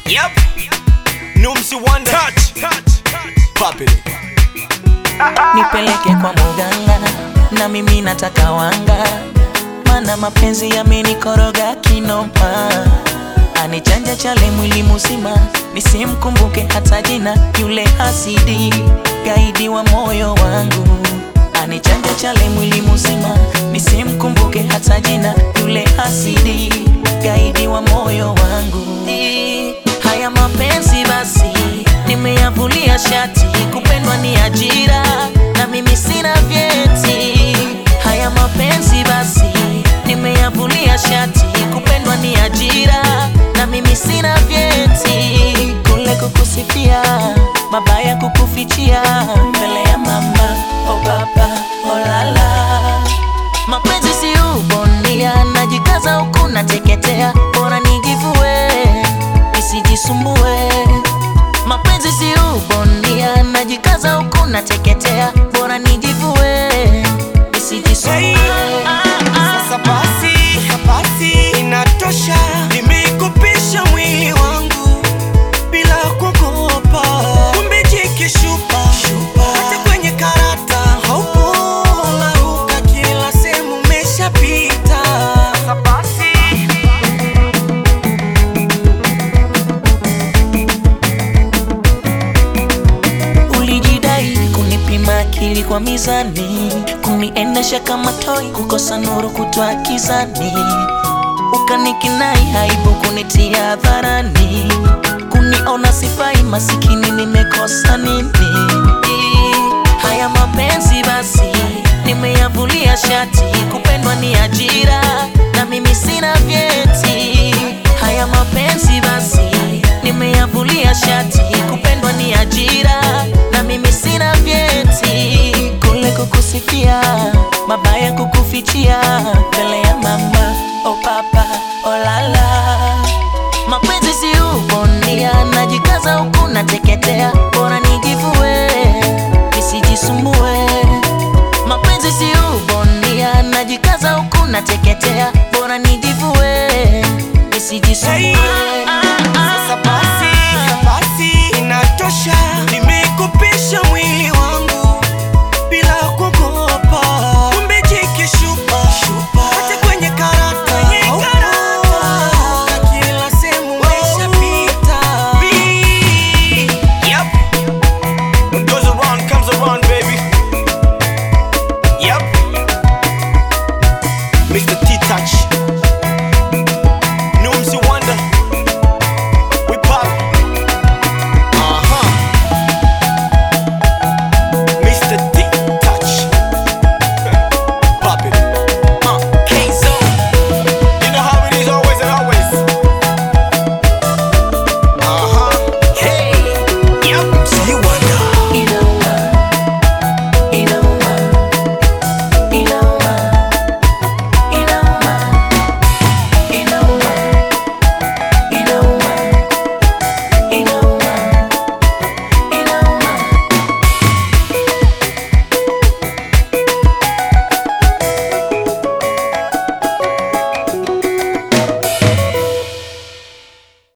Yep. Numsi Wonder. Touch. Pop it. nipeleke kwa muganga na mimi nataka wanga mana mapenzi yamenikoroga kinoma anichanja chale mwili mzima nisimkumbuke hata jina yule hasidi gaidi wa moyo wangu anichanja chale mwili mzima nisimkumbuke hata jina yule hasidi gaidi wa moyo wangu haya mapenzi basi nimeyavulia shati kupendwa ni ajira na mimi sina vyeti haya mapenzi basi nimeyavulia shati kupendwa ni ajira na mimi sina vyeti kule kukusifia mabaya kukufichia mbele ya mama o baba o lala mapenzi si ubonia najikaza huku nateketea bora nijivue nisijisumbue mapenzi si ubonia najikaza huku nateketea bora nijivue nisijisumbue Sasa basi, basi inatosha. Nimekupisha mwili wangu bila kuogopa. Kumbe jike shupa, hata kwenye karata haupo. Unaruka kila sehemu umeshapita. Sasa basi ulijidai kunipima akili kwa mizani kuniendesha kama toi kukosa nuru kutwa kizani ukanikinai haibu kunitia hadharani kuniona sifai masikini nimekosa nini haya mapenzi basi nimeyavulia shati kupendwa ni ajira na mimi sina vyeti haya mapenzi basi nimeyavulia shati kupendwa ni ajira na mimi sina vyeti kule kukusifia mabaya kukufichia mbele ya mama o papa o lala mapenzi si ubonia najikaza huku nateketea bora nijivue nisijisumbue mapenzi si ubonia najikaza huku nateketea bora nijivue nisijisumbue